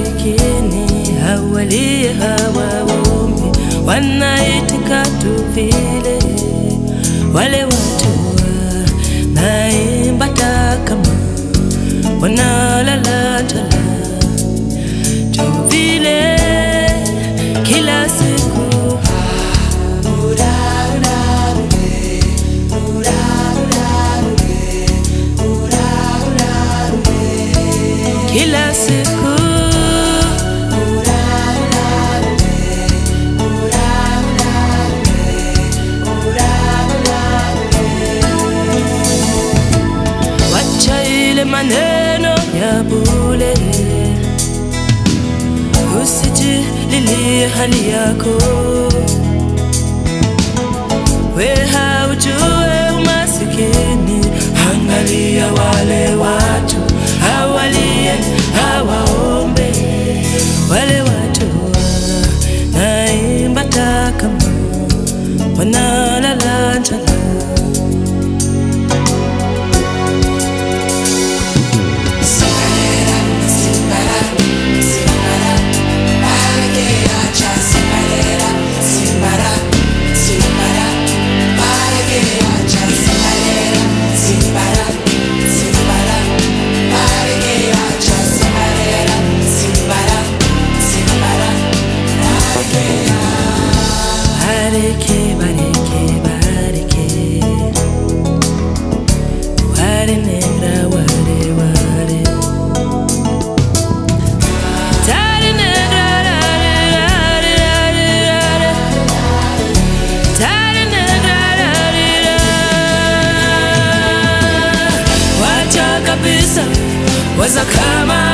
masikini hawalie hawaombi, wanaitika tu vile wale watu wanaimba takama wanalala njala tu vile kila siku kila siku wacha ile maneno ya bule, usijililie hali yako, we haujue umasikini. Angalia wale watu hawalie hawaombe, wale watu wanaimba takama wanalala njala Bareke, bareke, bareke. Ware negra, ware, ware. Tare negra, rare, rare, rare, rare. Tare negra, rare, rare. Wacha kabisa waza kama